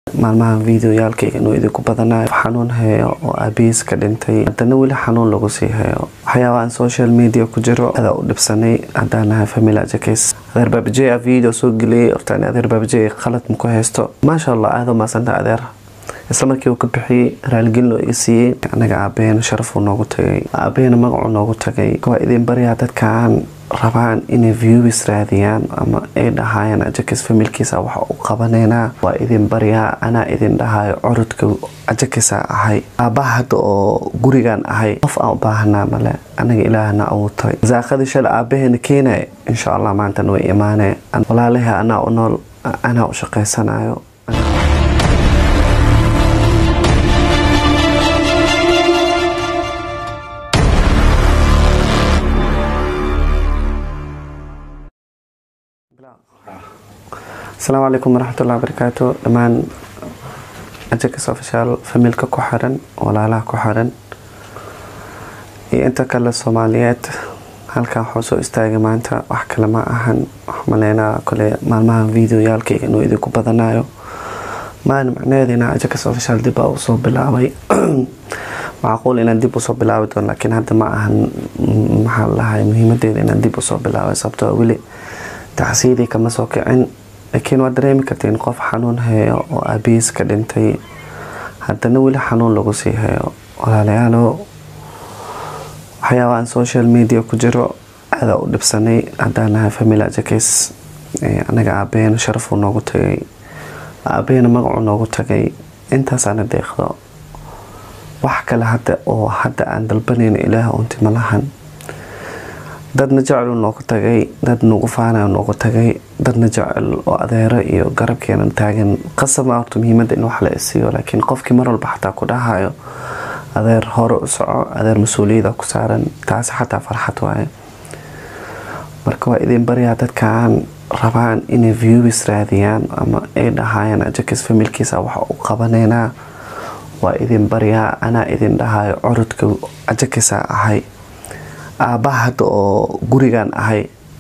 maalmahan videoyaalkayga inuu idinku badanayo xanuun hayo oo aabihiis ka dhintay haddana weli xanuun lagu sii hayo waxyaabaaan social media ku jiro adaa u dhibsanay haddaan nahay family ajakis adeer baabajey a video soo geliyay hortaan adeer baabajey qalad ma ku haysto maasha allah aada u maasanta adeer isla markii uu ka bixiyey raaligelin oo iga siiyey anaga aabaheen sharafuu noogu tagay aabaheen magacuu noogu tagay waa idin baryaa dadkaan rabaan inay viewis raadiyaan ama ay dhahayaan ajakis familkiisa waxa u qabaneynaa waa idin baryaa anaa idin dhahayo curudka ajakisa ahay aabbaha hadda oo gurigan ahay qof aan u baahanaa male anaga ilaahna abuutay zaaqadii shala aabaheena keenaya insha allah maantana way imaanee walaalahi anaa u nool anaa u shaqaysanayo asalaamu calaykum waraxmatullahi wabarakaatu dhammaan ajakis ofishaal familka ku xiran walaalaha ku xiran iyo inta kale soomaaliyeed halkan waxuu soo istaagay maanta wax kale ma ahan wax maleynaa kole maalmahan videoyaalkayga inuu idinku badanayo maalin macnaheedina ajakis ofishaal dib baa usoo bilaabay macquul inaan dib usoo bilaabi doono laakiin hadda ma ahan maxaa lahay muhiimadeeda inaan dib usoo bilaabay sababtoo weli tacsiidii kama soo kicin laakiin waa dareemi kartiin qof xanuun hayo oo aabihiis ka dhintay haddana weli xanuun lagu sii hayo walaalayaalo waxyaabaan social media ku jiro aada u dhibsanay haddaan nahay family ajakis anaga aabaheen sharafuu noogu tagay aabaheen magacuu noogu tagay intaasaana deeqdo wax kale hadda oo hadda aan dalbanayno ilaah unti malahan dadna jecel noogu tagay dad nagu faana noogu tagay dadna jecel oo adeero iyo garabkeena taagan qasama horta muhiimada in wax la isiiyo laakiin qofkii mar walba xataa ku dhahayo adeer hore u soco adeer mas-uuliyada ku saaran taasi xataa farxad waaye marka waa idin baryaa dadkaan rabaan inay viewis raadiyaan ama ay dhahayaan ajakis familkiisa waxa u qabaneynaa waa idin baryaa anaa idin dhahayo curudka ajakisa ahay aabbaha hadda oo gurigan ahay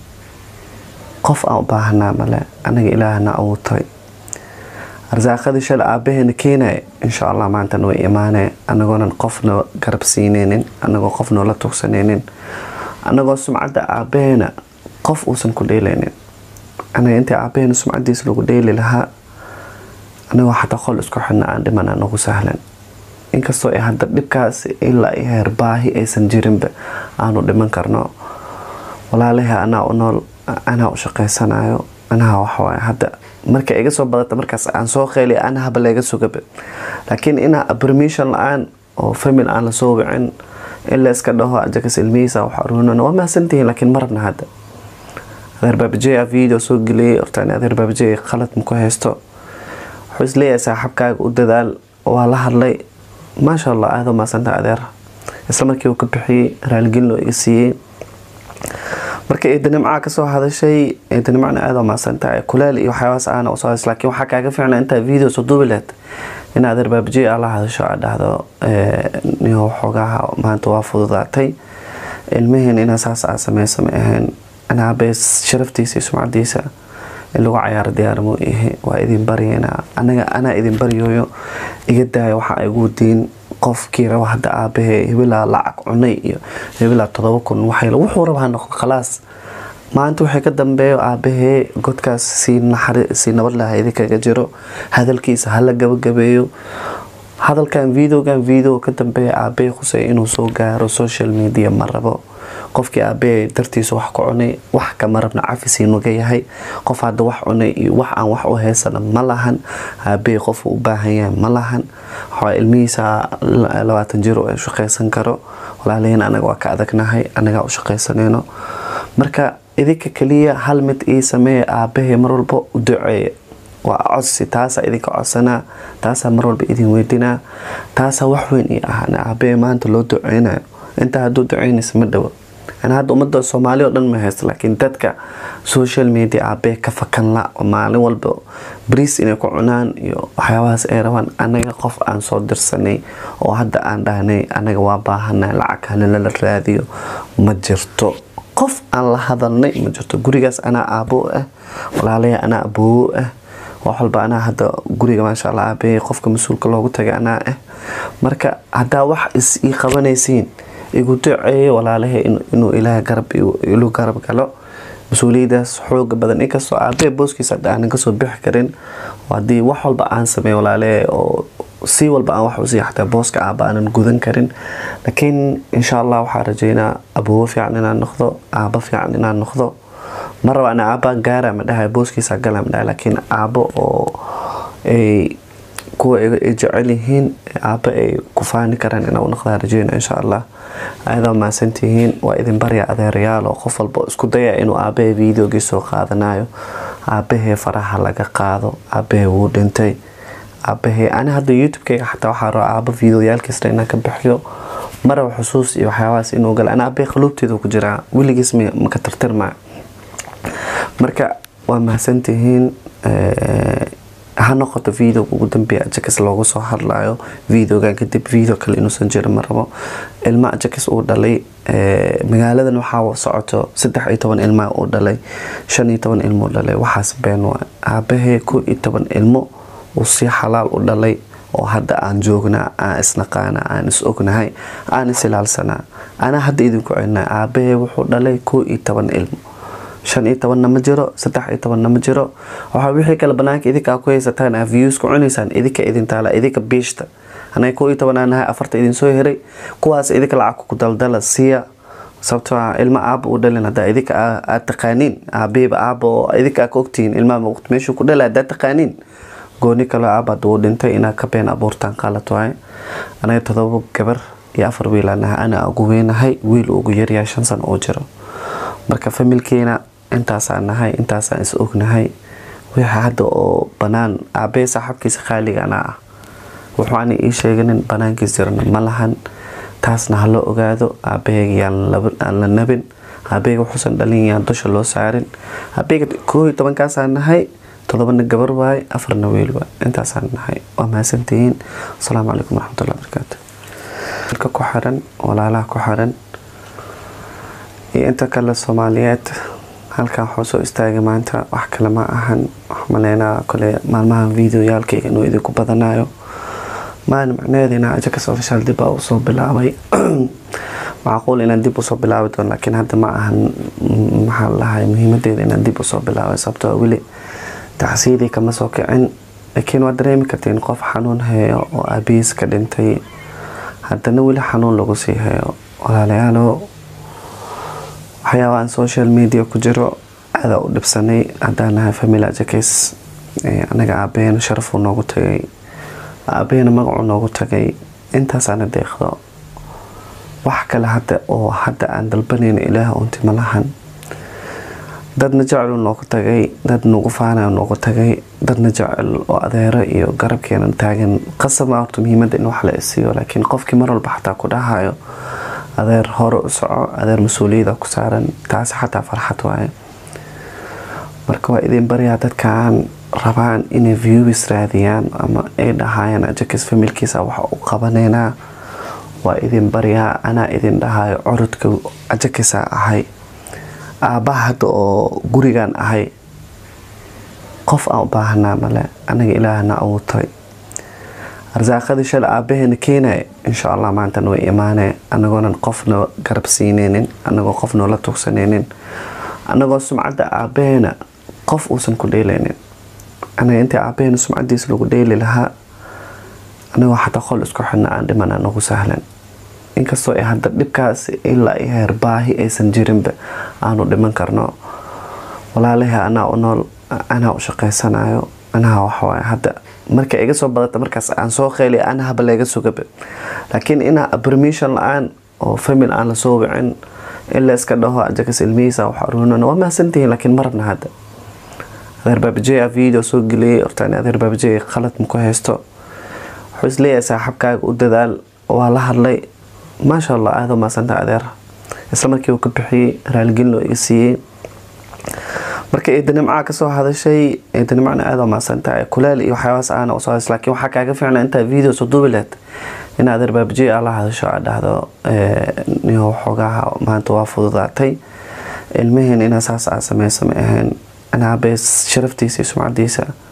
qof aan u baahanaa male anaga ilaahna abuutay arsaaqadii shala aabaheena keenaya insha allah maantana way imaanee anagoonan qofna garab siineynin anagoo qof noola tugsaneynin anagoo sumcadda aabaheena qof uusan ku dheeleynin anaga intii aabaheena sumcadiisa lagu dheeli lahaa anagoo xataa qol isku xidna aan dhimana nagu sahlan inkastoo ay hadda dhibkaas ilaa i heer baahi aysan jirinba aanu dhiman karno walaalahi anaa u nool anaa u shaqaysanayo anaha waxawaay hadda marka iga soo badata markaas aan soo qeeliy anahaba layga sugaba laakiin inaa permission la-aan oo famil aan lasoo wicin in la iska dhaho ajakas ilmihiisa wax aruunan waa mahadsantihiin laakiin marabna hadda adeer baabajey a video soo geliyay hortaan adeer baabajey qalad ma ku haysto wuxuu isleeyahay saaxabkaaga u dadaal waa la hadlay maasha allah aada u maasanta adeer isla markii uu ka bixiyey raaligelin oo iga siiyey marka eedanimcaa kasoo hadashay eedanimcana aada u maasantahay kuleel iyo waxyaabaas aana usoo hadashay laakiin waxaa kaaga fiicna intaa video soo duubi lehed in adeer baabajey aa la hadasho aa dhahdo niyo xoogaha maanta waa fududaatay ilmaheen inaa saas aa sameysa ma ahayn anaabees sharaftiisa iyo sumcadiisa in lagu cayaaro diyaarmo yahe waa idin baryeynaa anaga anaa idin baryooyo iga daaya waxa ay ugu diin qofkii raba hadda aabahee hebelaa lacag cunay iyo hebelaa todoba kun waxay wuxuu raba ha noqdo khalaas maanta waxay ka dambeeyo aabahee godkaas sii nabad laha idinkaga jiro hadalkiisa hala gabagabeeyo hadalkan videogan video ka dambeeya aabahee khusey inuu soo gaaro social media ma rabo qofkii aabahee dartiisa wax ku cunay wax kama rabna cafisii nuga yahay qof hadda wax cunay iyo wax aan wax u heysana ma lahan aabahee qofuu u baahan yahay ma lahan waxaa ilmihiisa labaatan jir oo shaqaysan karo walaalahiin anaga waa ka adagnahay anagaa u shaqaysaneyno marka idinka kaliya hal mid ii sameeya aabahee mar walba u duceeya waa codsi taasaa idinka codsanaa taasaa mar walba idin weydinaa taasaa wax weyn ii ah aabahee maanta loo duceynayo intaa hadduu duceynaysa ma dhawo hadda ummadda soomaali oo dhan ma haysta laakiin dadka social media aabee ka fakan la maalin walba bariis inay ku cunaan iyo waxyaabahaas ay rabaan anaga qof aan soo dirsanay oo hadda aan dhahnay anaga waa baahanay lacag halilala raadiyo ma jirto qof aan la hadalnay ma jirto gurigaas anaa aaboo ah walaalaya anaa aboowo ah wax walba anaa hadda guriga maasha allah aabahey qofka mas-uulka loogu tagay anaa ah marka haddaa wax is ii qabanaysiin igu duceeyo walaalahe inuu ilaaha garab ilu garab galo mas-uuliyadaas xooga badan inkastoo aabahey booskiisa hadda aanan kasoo bixi karin haddii wax walba aan sameey walaalehe oo si walba aan wax usiiya xataa booska aaba aanan gudan karin laakiin insha allah waxaa rajeynaa aboobo fiican inaan noqdo aabo fiican inaan noqdo ma raba ana aabaan gaara ma dhahay booskiisa gala ma dhahay laakiin aabo oo ay kuwa ay jecel yihiin aabo ay ku faani karaan inaa u noqdaa rajeyna insha allah ayadoo maasantihiin waa idin barya adeerayaal oo qof walba isku daya inuu aabahee videogii soo qaadanayo aabahee faraha laga qaado aabahee wuu dhintay aabahee ani hadda youtube-kayga xataa waxaa raba aabo videoyaalkiisna inaan ka bixiyo maraba xusuus iyo waxyaabahaas inuu gala ana aabahee qaluubteedu ku jiraa weligiis maka tirtirmaayo marka waa mahadsantihiin ha noqoto videoga ugu dambeeya ajakis loogu soo hadlayo videogan kadib video kale inuusan jirin ma rabo ilma ajakis uu dhalay magaaladan waxaa socoto saddex iyo toban ilmaa uu dhalay shan iyo toban ilmo dhalay waxaas been waa aabahee ko iyo toban ilmo uu si xalaal u dhalay oo hadda aan joognaa aan isnaqaana aan is ognahay aan is ilaalsanaa anaa hadda idinku celinaa aabahee wuxuu dhalay ko iyo toban ilmo shan iyo tobanna ma jiro saddex iyo tobanna ma jiro waxaa wixii kale banaanka idinkaa ku haysataan aa views ku cunaysaan idinka idin taala idinka biishta anaga koo iyo toban aan nahay afarta idin soo heray kuwaas idinka lacag ku daldala siiya sababtoo ah ilma aaba u dhalin haddaa idinka aad taqaaniin aabihiba aaba oo idinka aa ka ogtihiin ilmaha waqti meeshuu ku dhala haddaa taqaaniin gooni kale aaba hadda uu dhintay inaa ka been abuurtaan qaalat waaye anaga todoba gabar iyo afar wiilaa nahay ana ugu weynahay wiil ugu yaryahay shan sano oo jiro marka familkeena intaasaan nahay intaasaan is ognahay wixii hadda oo banaan aabee saaxabkiisa khaaliga anaa ah wuxuu ani ii sheeganin banaankiis jirana ma lahan taasna ha loo ogaado aabaheyga yaan la nabin aabaheyga wuxuusan dhalin yaan dusha loo saarin aabaheyga koo iyo tobankaasaan nahay todobana gabar waaye afarna wiil waay intaasaan nahay waa mahadsantihiin asalaamu calaykum waraxmatullahi barakaatu dalka ku xiran walaalaha ku xiran iyo inta kale soomaaliyeed halkan waxuu soo istaagay maanta wax kale ma ahan wax maleynaa kole maalmahan videoyaalkayga inuu idinku badanayo maalin macnaheedina ajakas official dib baa usoo bilaabay macquul inaan dib usoo bilaabi doono laakiin hadda ma ahan maxaa lahay muhiimadeeda inaan dib usoo bilaabay sababtoo weli tacsiidii kama soo kicin laakiin waad dareemi kartiin qof xanuun hayo oo aabihiis ka dhintay haddana weli xanuun lagu sii hayo walaalayaalo waxyaabaan social media ku jiro aada u dhibsanay haddaan nahay family ajakes anaga aabaheena sharafuu noogu tagay aabaheena magacuu noogu tagay intaasaana deeqdo wax kale hadda oo hadda aan dalbanayna ilaah unti ma lahan dadna jecelu noogu tagay dad nagu faanayo noogu tagay dadna jecel oo adeero iyo garabkeena taagan qasaba horta muhiimada in wax la isiiyo laakiin qofkii mar walba xataa ku dhahayo adeer hore u soco adeer mas-uuliyada ku saaran taasi xataa farxad waaye marka waa idin baryaa dadkaan rabaan inay viewis raadiyaan ama ay dhahayaan ajakis familkiisa waxa u qabaneynaa waa idin baryaa anaa idin dhahayo curudka ajakisa ahay aabbaha hadda oo gurigan ahay qof aan u baahanaa male anaga ilaahna abuurtay arsaaqadii shala aabaheena keenaya insha allah maantana way imaanee anagoonan qofna garab siineynin anagoo qof noola tugsaneynin anagoo sumcadda aabaheena qof uusan ku dheeleynin anaga intii aabaheena sumcadiisa lagu dheeli lahaa anagoo xataa qol isku xidhna aan dhimana nagu sahlan inkastoo ay hadda dhibkaas ilaa i heer baahi aysan jirinba aanu dhiman karno walaalahi anaa u nool anaa u shaqaysanayo anaa waxwaay hadda marka iga soo badata markaas aan soo qeeli anahaba laga sugaba laakiin inaa permission la-aan oo famil aan lasoo wicin in la iska dhaho ajakas ilmihiisa wax aruunan waa mahadsantihiin laakiin ma rabna hadda adeer baabajey a video soo geliyay hortaan adeer baabajey qalad ma ku haysto wuxuu isleeyahay saaxabkaaga u dadaal waa la hadlay maasha allah aada maasanta adeer isla markii uu ka bixiyey raaligelin loo iga siiyey marka eedanimcaa kasoo hadashay eedanimcana aada maasantahay kuleel iyo waxyaabaas aana usoo hadashay laakiin waxaa kaaga fiicna intaa video soo duubi lahayd in adeer baabajey aa la hadasho aa dhahdo niyo waxoogaha maanta waa fududaatay ilmaheen inaa saas aa sameysa ma ahayn anaabees sharaftiisa iyo sumcadiisa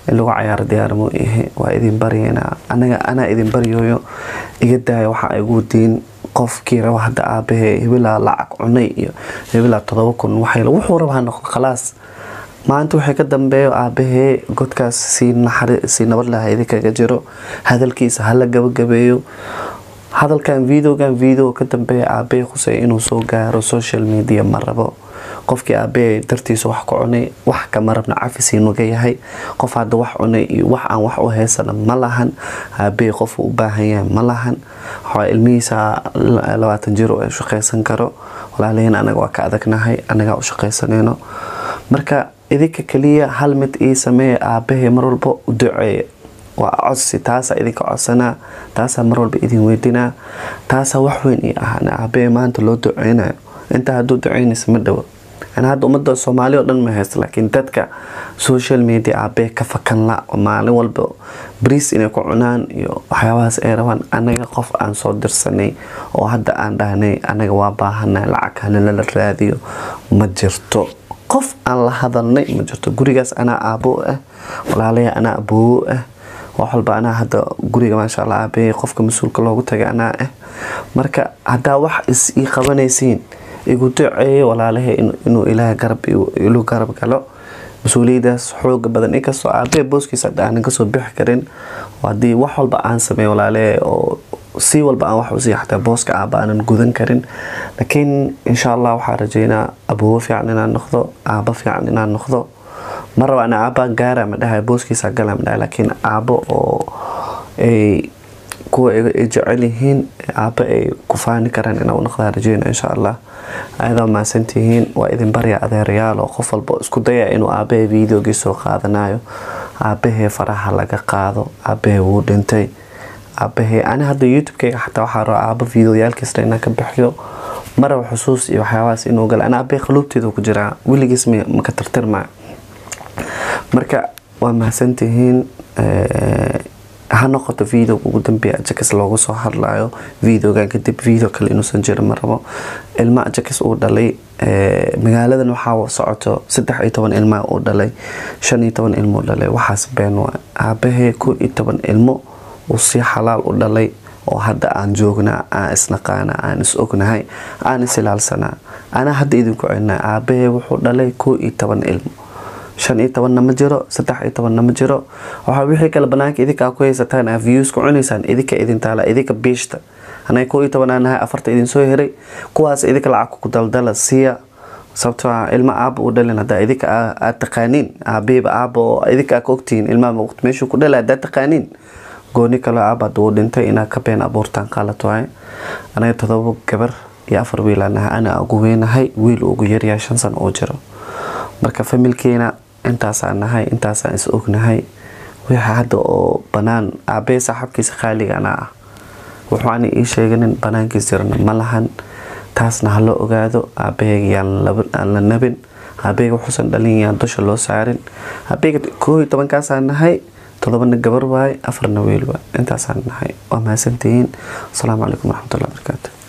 in lagu cayaaro diyaarmo ihe waa idin baryeynaa anaga anaa idin baryooyo iga daaya waxaa igu diin qofkii raba hadda aabahee hebelaa lacag cunay iyo hebelaa todoba kun waxay wuxuu raba ha noqdo khalaas maanta waxay ka dambeeyo aabahee godkaas si naxari si nabad laha idinkaga jiro hadalkiisa hala gabagabeeyo hadalkan videogan video ka dambeeya aabahee khusey inuu soo gaaro social media ma rabo qofkii aabahee dartiisa wax ka cunay wax kama rabna cafisii naga yahay qof hadda wax cunay iyo wax aan wax u heysana ma lahan aabahee qof u baahan yahay ma lahan waxaa ilmihiisa labaatan jir oo shaqaysan karo walaalihiin anaga waa ka adagnahay anagaa u shaqaysanayno marka idinka kaliya hal mid ii sameeya aabahee mar walba u duceeya waa codsi taasaa idinka codsanaa taasaa mar walba idin weydinaa taasaa wax weyn ii ah aabahee maanta loo duceynayo intaa hadduu duceynaysa ma dhawo ana hadda ummadda soomaali oo dhan ma haysta laakiin dadka social media aabee ka fakan la oo maalin walba bariis inay ku cunaan iyo waxyaabahaas ay rabaan anaga qof aan soo dirsanay oo hadda aan dhahnay anaga waa baahanay lacag halala raadiyo ma jirto qof aan la hadalnay ma jirto gurigaas anaa aabo ah walaalaya anaa aboowo ah wax walba anaa hadda guriga maasha allah aabee qofka mas-uulka loogu tagay anaa ah marka haddaa wax is ii qabanaysiin igu duceeyo walaalahe inuu ilaaha garab ilu garab galo mas-uuliyadaas xooga badan inkastoo aabee booskiisa hadda aanan kasoo bixi karin haddii wax walba aan sameeyo walaalehe oo si walba aan wax usii xataa booska aaba aanan gudan karin laakiin insha allah waxaa rajeynaa aboowo fiican inaan noqdo aabo fiican inaan noqdo ma raba ana aabaa gaara ma dhahay booskiisa gala ma dhahay laakiin aabo oo ay kuwa ay jecel yihiin aaba ay ku faani karaan inaa u noqdaa rajeyna insha allah ayadaa mahadsantihiin waa idin barya adeerayaal oo qof walba isku daya inuu aabahee videogii soo qaadanayo aabahee faraha laga qaado aabahee wuu dhintay aabahee ani hadda youtube-kayga xataa waxaa raba aabo videoyaalkiisna inaan ka bixiyo maraba xusuus iyo waxyaabahaas inuu gala ana aabahee qaluubteedu ku jiraa weligiis maka tirtirmaayo marka waa mahadsantihiin ha noqoto videoga ugu dambeeya ajakis loogu soo hadlayo videogan kadib video kale inuusan jirin ma rabo ilma ajakis uu dhalay magaaladan waxaa socoto saddex iyo toban ilmaa uu dhalay shan iyo toban ilmo dhalay waxaas been waa aabahee ko iyo toban ilmo uu si xalaal u dhalay oo hadda aan joognaa aan isnaqaana aan is ognahay aan is ilaalsanaa anaa hadda idinku celinaa aabahee wuxuu dhalay ko iyo toban ilmo shan iyo tobanna ma jiro saddex iyo tobanna ma jiro waxaa wixii kale banaanka idinkaa ku haysataan aa views ku cunaysaan idinka idin taala idinka biishta anaga ko iyo toban aan nahay afarta idin soo heray kuwaas idinka lacag ku daldala siya sababtoo ah ilma aaba u dhalin haddaa idinka aad taqaaniin aabihiba aaba oo idinka ka ogtihiin ilmaha waqti meeshuu ku dhala haddaa taqaaniin gooni kale aaba hadda uu dhintay inaad ka been abuurtaan qaalat waaye anaga todoba gabar iyo afar wiilaa nahay ana ugu weynahay wiil ugu yaryahay shan sano oo jiro marka familkeena intaasaan nahay intaasaan is ognahay wixii hadda oo banaan aabee saaxabkiisa khaaliga anaa ah wuxuu ani ii sheeganin banaankiis jirana ma lahan taasna ha loo ogaado aabaheyga yaan la nabin aabaheyga wuxuusan dhalin yaan dusha loo saarin aabaheyga koo iyo tobankaasaan nahay todobana gabar waaye afarna wiil waay intaasaan nahay waa mahadsantihiin asalaamu calaykum waraxmatullahi barakaatu